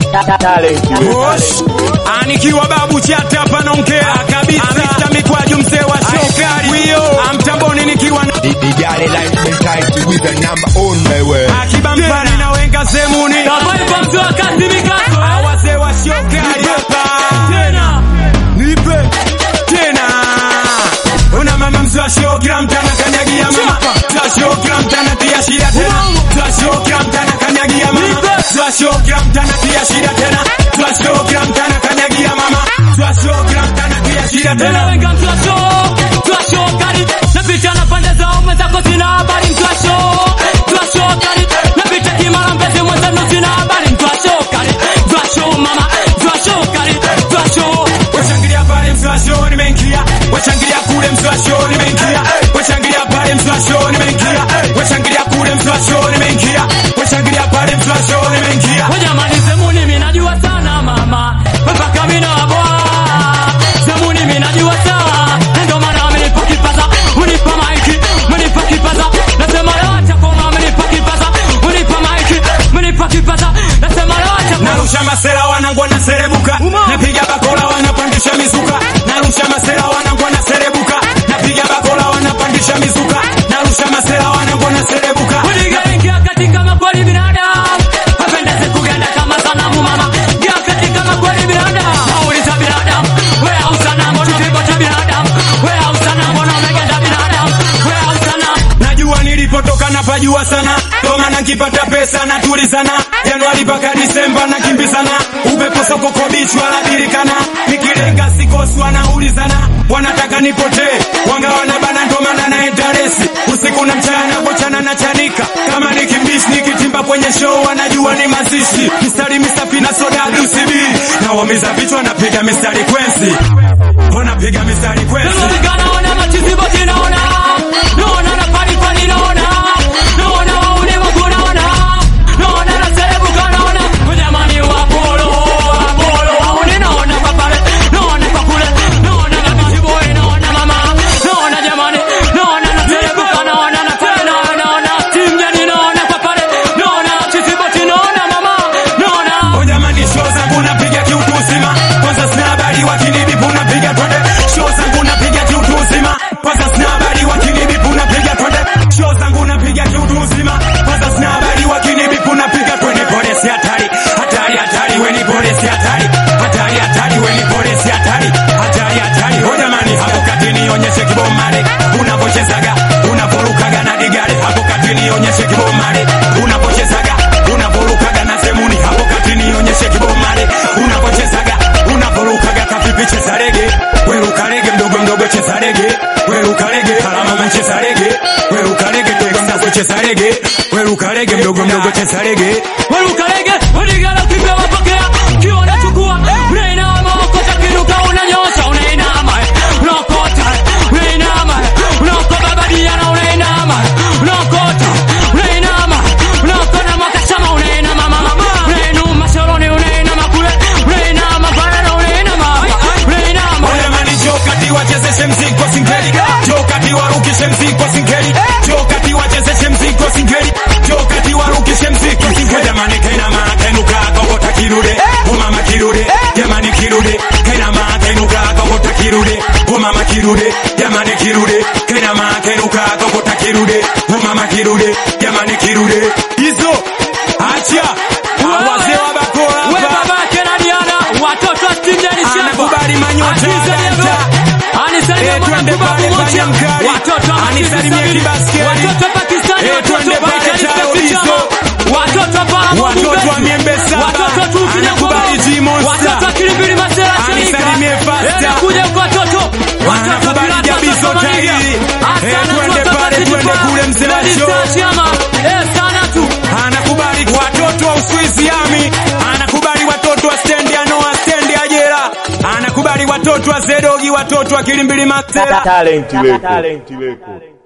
Boss, anikiwa babu chata hapa naongea kabisa. Mr. Mikwaju mzee wa shokari. Wio, amtamboni nikiwa na The, the girl like mentality with a number on my way. akiba mpani na wenga zemuni. Hawa wazee wa shokari hapa. Nipe tena. Una mama mzee wa show kila mtu anakanyagia mama. Mzee wa show kila mtu anatia shida tena. Mzee wa show kila mtu anakanyagia mama. Mzee wa show kila mtu anatia shida tena. Mzee wa show kila mtu anakanyagia mama. Mzee wa show kila mtu anatia shida tena. Washangilia pale mzee wa show nimeingia. Washangilia kule mzee wa show nimeingia. Washangilia pale mzee wa show nimeingia. Washangilia kule mzee wa show nimeingia. Washangilia pale mzee wa show nimeingia. Jamani, Zemuni mimi najua sana mama, mpaka mimi naboa. Zemuni mimi najua sana, ndio maana amenipa kipaza, unipa maiki, unipa kipaza. Nasema leo acha koma, amenipa kipaza, unipa maiki, unipa kipaza. Nasema leo acha koma. Narusha masela wanangu wanaserebuka. Napiga bakola wanapandisha mizuka. Narusha masela wanangu wanaserebuka. Napiga bakola wanapandisha mizuka. Narusha masela wanangu wanaserebuka. Ingia katika makweli binadamu, apendeze kuganda kama sanamu mama. Ingia katika makweli binadamu, nauliza binadamu, wewe au sanamu, kipimo cha binadamu, wewe au sanamu, na umeganda binadamu, wewe au sanamu. Najua nilipotoka na pajua sana, ndio maana nikipata pesa natulizana. Januari mpaka Disemba nakimbizana, upepo soko kwa bichi wanabilikana, nikilenga sikosi wanaulizana, wanataka nipotee, wanga wanabana, ndio maana naenda resi usiku na mchana, bochana na chanika kama nikimbishi, nikitimba kwenye show wanajua ni mazishi, mistari misafi na soda UCB, na wamiza vichwa napiga mistari kwenzi, wanapiga mistari kwenzi. Nilifika naona machizi boti naona, naona na pali pali naona, naona wauni wangu naona, naona na serebuka naona, jamani wa polo, wa polo, wauni naona kwa pale, naona kwa kule, naona na bichi boy naona mama, naona jamani, naona na serebuka naona na tena naona, timjani naona kwa pale, naona chizi boti naona mama, naona O jamani, show zangu napiga kiutu uzima, kwanza sina habari wakinibipu napiga twende. Show zangu napiga kiutu uzima, kwanza sina habari wakinibipu napiga twende. Show zangu napiga kiutu uzima, kwanza sina habari wakinibipu napiga twende. Polisi hatari, hatari, hatari, we ni polisi hatari, hatari, hatari, we ni polisi hatari, hatari, hatari. O jamani, hapo kati nionyeshe kibomare unavochezaga, unavorukaga na digare. Hapo kati nionyeshe kibomare unavochezaga, unavorukaga na semuni. Hapo kati nionyeshe kibomare unavochezaga, unavorukaga kavipi. Cheza rege, weruka rege, mdogo mdogo cheza rege, weruka rege, kalamama cheza rege, weruka rege, mdogo mdogo cheza rege, weruka rege, mdogo mdogo cheza rege. Warukarege, wadigala kipe wapokea, kiwa unachukua, unainama, okota kiruka, unanyosha, unainama, unaokota, unainama, unaokota badiana, unainama, unaokota, unainama, unaokota makashama, unainama, mama, unainuma sholoni, unainama kule, unainama barara, unainama, unainama, O jamani, njoo kati wachezeshe mziki kwa singeli, njoo kati warukishe mziki kwa singeli, njoo kati wachezeshe mziki kwa singeli, njoo kati warukishe mziki kwa singeli. Jamani, kainama kainuka kokota kirude, o mama kirude, jamani kirude, kainama kainuka kokota kirude, o mama kirude, jamani kirude, kainama kainuka kokota kirude, o mama kirude, jamani kirude. Hizo acha wazee wa bakora we hapa. babake na Diana, watoto wa Stingeni Shamba. Anakubali manyota Aziza ya Diego. danta. Anisalimie Eh, twende mwanangu pale Babu pale Mocha. mkali. Watoto wa Anisalimie Msafiri. kibaskeli. Watoto wa Pakistani, Eh, watoto twende wa pale Baikali, Charo Pepsi Lizo. Chama. Watoto wa Paramu Watoto wa Mbezi. Miembe Saba. Watoto wa Tuki na Anakubali Ngoma. G-Monster. Watoto wa Kilimbili Masera Shirika. Anisalimie Fasta. Eh, kuja kwa watoto. Watoto wa Anakubali Pilato Jabiso Somalia. Tahiri. Asana Eh, twende watoto wa pale, City twende Farm. kule mzee wa Lady show. Star Chama. Eh, sana tu. anakubali watoto wa Uswizi Ami, anakubali watoto wa stendi ya Noa, stendi ya Jera, anakubali watoto wa Zedogi, watoto wa Kilimbili Masela. Talent Record.